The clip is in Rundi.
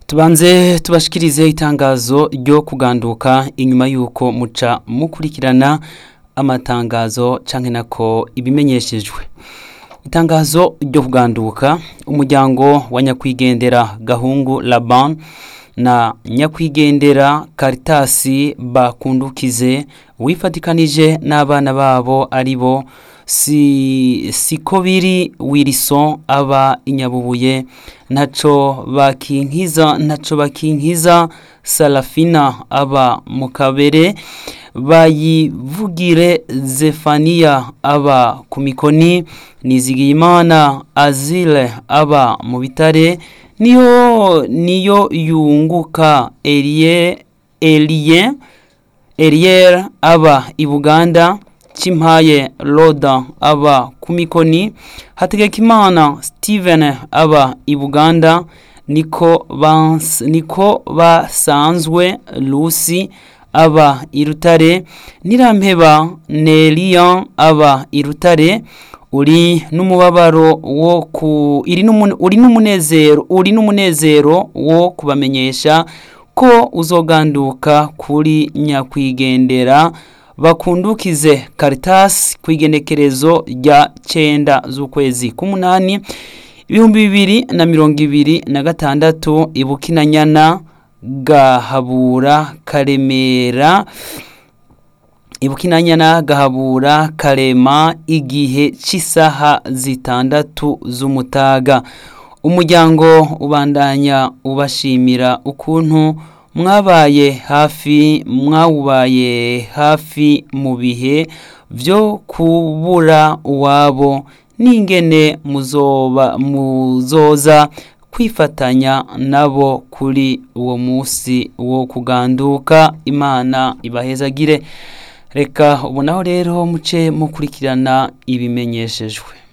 tubanze tubashikirize itangazo ryo kuganduka inyuma y'uko muca mukurikirana amatangazo canke nako ibimenyeshejwe itangazo ryo kuganduka umuryango wa nyakwigendera gahungu laban na nyakwigendera karitasi bakundukize wifatikanije n'abana babo ari bo si siko biri wilson aba inyabubuye ntaco bakinkiza ntaco bakinkiza salafina aba mu kabere bayivugire zefaniya aba ku mikoni nizigiyimana azile aba mu bitare niyo niyo yunguka elie elie eliere aba i buganda Chimpaye Roda aba ku mikoni Hategekimana Steven aba i Buganda niko bans, niko basanzwe Lucy aba i Rutare Nirampeba Nelia aba i Rutare uri n'umubabaro wo ku iri uri n'umunezero uri n'umunezero wo kubamenyesha ko uzoganduka kuri nyakwigendera bakundukize Caritas ku igenekerezo rya cenda z'ukwezi k'umunani ibihumbi bibiri na mirongo ibiri na gatandatu ibukinanyana gahabura karemera ibukinanyana gahabura karema igihe cy'isaha zitandatu z'umutaga umuryango ubandanya ubashimira ukuntu mwabaye hafi mwawubaye hafi mu bihe byo kubura uwabo n'ingene muzoba muzoza kwifatanya nabo kuri uwo munsi wo kuganduka imana ibahezagire reka ubonaho rero muce mukurikirana ibimenyeshejwe